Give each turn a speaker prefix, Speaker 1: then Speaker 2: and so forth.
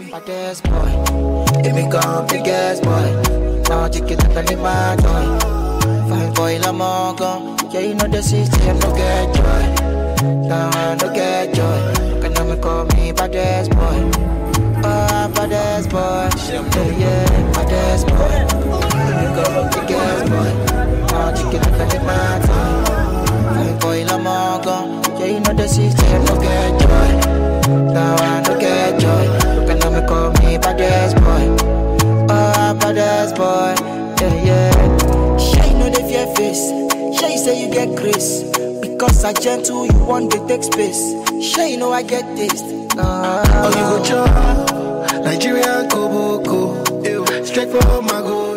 Speaker 1: baddest boy. If me come biggest boy. Now take it like a my toy. Fine boy, la mongo. Yeah, you know the system, no get joy. Now I no get joy. Can now me call me baddest boy. Oh, baddest boy. Yeah, yeah, baddest boy. If me come biggest boy. Now take it like a my toy. Fine boy, la mongo. Yeah, you know the system, no get joy. Now I no get joy. Can now me call me baddest boy. Oh, baddest boy. Yeah, yeah. Shy no dey fear face. Shy say you get grace. Because I gentle, you want to take space. Shy know I get taste. Nah.
Speaker 2: Oh, you go chop Nigerian Koboko. Straight from my go